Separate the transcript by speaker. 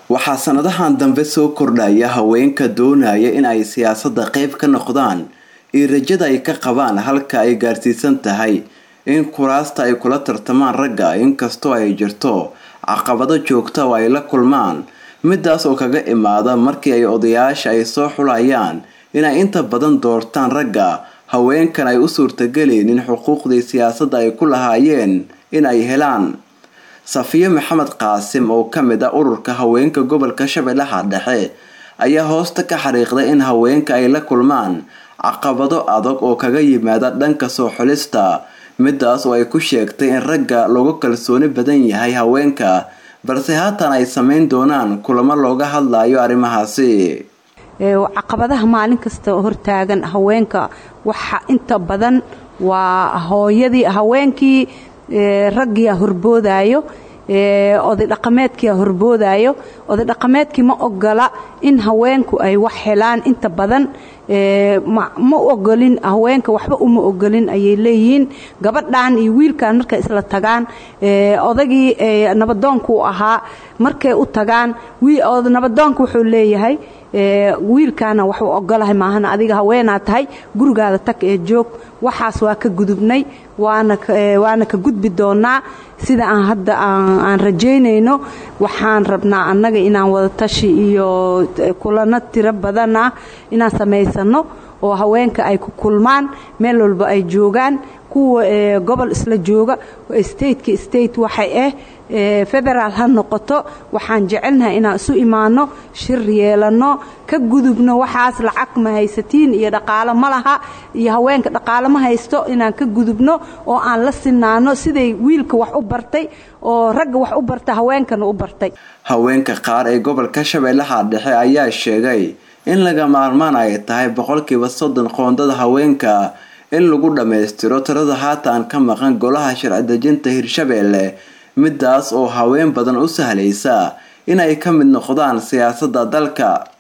Speaker 1: waxaa sanadahan dambe soo kordhaya haweenka doonaya in ay siyaasadda qeyb ka noqdaan iyo rajada ay ka qabaan halka ay gaarsiisan tahay in kuraasta ay kula tartamaan ragga inkastoo ay jirto caqabado joogta oo ay la kulmaan midaas oo kaga imaada markii ay odayaasha ay soo xulayaan inay inta badan doortaan ragga haweenkan ay u suurtageleynin xuquuqdii siyaasadda ay ku lahaayeen in ay helaan safiyo maxamed qaasim oo kamid ah ururka haweenka gobolka shabeellaha dhexe ayaa hoosta ka xariiqday in haweenka ay la kulmaan caqabado adag oo kaga yimaada dhanka soo xulista midaas oo ay ku sheegtay in ragga loogu kalsooni badan yahay haweenka balse haatan ay sameyn doonaan kulamo looga hadlayo arrimahaasi
Speaker 2: caqabadaha maalin kasta hortaagan haweenka waxa inta badan waa hooyadii haweenkii raggiia horboodayo oday dhaqameedkia horboodayo oday dhaqameedkii ma ogola in haweenku ay wax helaan inta badan ma ogolin haweenka waxba uma ogolin ayay leeyihiin gabadhan iyo wiilkan markay isla tagaan odagii nabadoonku ahaa markay u tagaan nabadoonka wuxuu leeyahay wiilkaana waxuu ogolahay maahan adiga haweenaa tahay gurigaada tag ee joog waxaas waa ka gudubnay waana ka gudbi doonaa sida aan hadda aan rajaynayno waxaan rabnaa annaga inaan wadatashi iyo kulano tiro badan ah inaan samaysano oo haweenka ay ku kulmaan meel walba ay joogaan kuwa gobol isla jooga stateka state waxay ah federaal ha noqoto waxaan jecelnahay inaan isu imaano shir yeelano ka gudubno waxaas lacag ma haysatiin iyo dhaqaalo ma laha iyo haweenka dhaqaalo ma haysto inaan ka gudubno oo aan la sinaano siday wiilka wax u bartay oo ragga wax u barta haweenkana u bartay
Speaker 1: haweenka qaar ee gobolka shabeellaha dhexe ayaa sheegay in laga maarmaan ay tahay boqolkiiba soddon qoondada haweenka in lagu dhammaystiro tirada haatan ka maqan golaha sharci dejinta hirshabeelle midaas oo haween badan u sahlaysa inay ka mid noqdaan siyaasadda dalka